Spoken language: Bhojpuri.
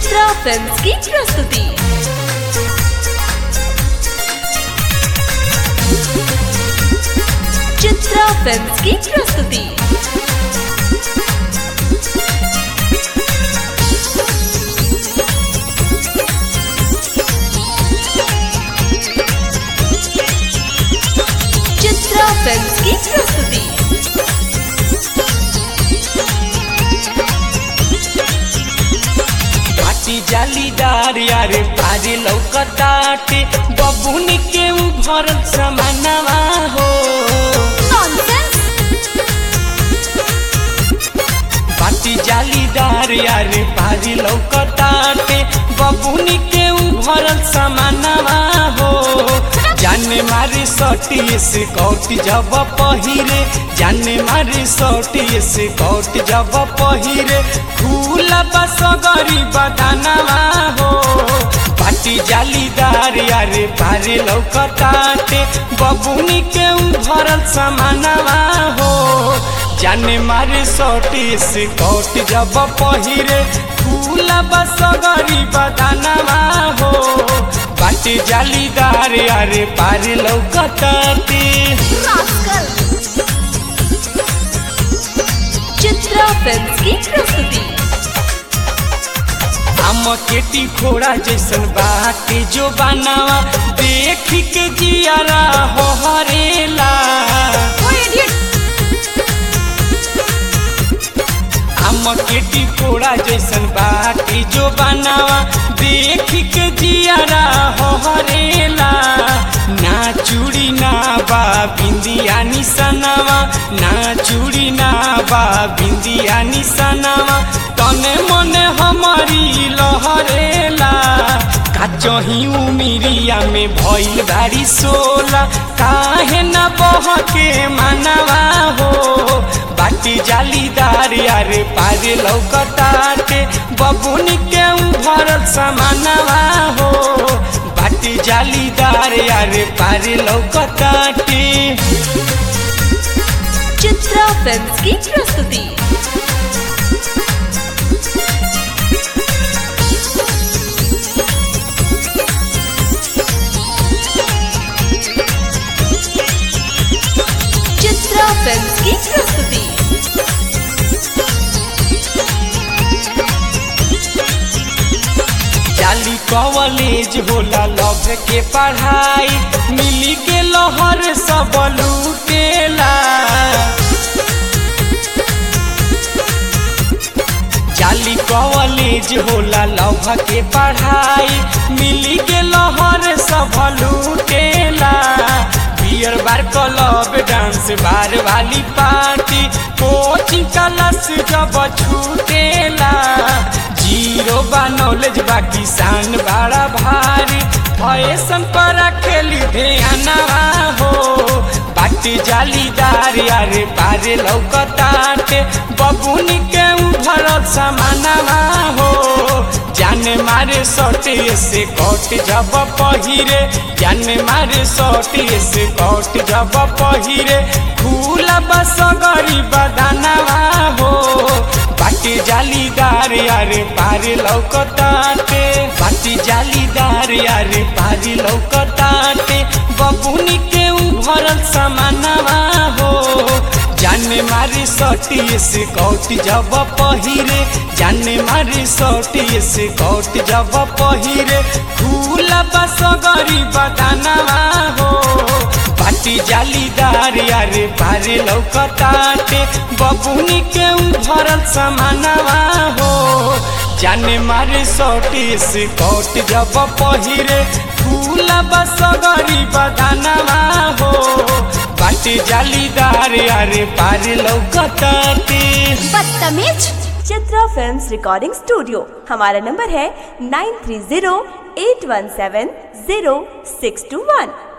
चित्रा फिल्म की प्रस्तुति चित्रा फिल्म की प्रस्तुति चित्रा फिल्म की प्रस्तुति पाटी जालीदार यारे पारी लौकताटे बबुन के उ भरल समानवा हो पाटी जालीदार यारे पारी लौकताटे बबुन के उ भरल समानवा हो जाने मारे सटी से कौट जब पहिरे जाने मारे सटी से कौट जब पहिरे फूला बस गरीब दानवा हो पाटी जालीदार यारे पारे लौकताटे बबुनी के उ भरल समानवा हो जाने मारे सटी से कौट जब पहिरे फूला बस गरीब दानवा हो बाटी जालीदार यारे पारे लौकताटे चित्रा फिल्म की प्रस्तुति हम केटी घोड़ा जैसन बाटे जो बनावा देख के जियारा हो हरेला हम केटी घोड़ा जैसन बाटे जो बनावा देख के जियारा हो हरेला ना चूड़ी ना बा बिंदिया निसनावा ना चूड़ी ना बा बिंदिया निसनावा तने मने हमारी लहरेला काचही उमिरिया में भइल बारी सोला काहे न बह के मानवा हो बाटी जालीदार यारे पारे लौकताटे बबुन के उ भरल समानवा हो बाटी जालीदार यारे पारे लौकताटे चित्रा फिल्म की प्रस्तुति चित्रा फिल्म की प्रस्तुति जाली कॉलेज होला लव के पढ़ाई मिली के लहर सब लूटेला जाली कॉलेज होला लव के पढ़ाई मिली के लहर सब लूटेला beer bar club dance bar वाली पार्टी कोचिंग क्लास जब छूटेला जीरो बा नॉलेज बा किसान बड़ा भारी फैशन पर खेली ध्यानवा हो बाटी जालीदार यारे पारे लौकताटे बबुन के उ भरल समानवा हो जाने मारे सटे से कट जब पहिरे जाने मारे सटे से कट जब पहिरे फूला बस गरीब दानवा हो बाटी जालीदार यारे पारे लौकताटे बाटी जालीदार यारे पारे लौकताटे बबुनी के उ भरल समानवा हो जाने मारे सटी से कौट जब पहिरे जाने मारे सटी से कौट जब पहिरे फूला बस गरीब दानवा हो बाटी जालीदार यारे पारे लौकताटे बबुनी के उ भरल समानवा हो जाने मारे सटी से कौट जब पहिरे फूला बस गरीब दानवा हो बाटी जालीदार यारे पारे लौकताटे बदतमीज चित्रा फिल्म्स रिकॉर्डिंग स्टूडियो हमारा नंबर है nine three zero eight one seven zero six two वन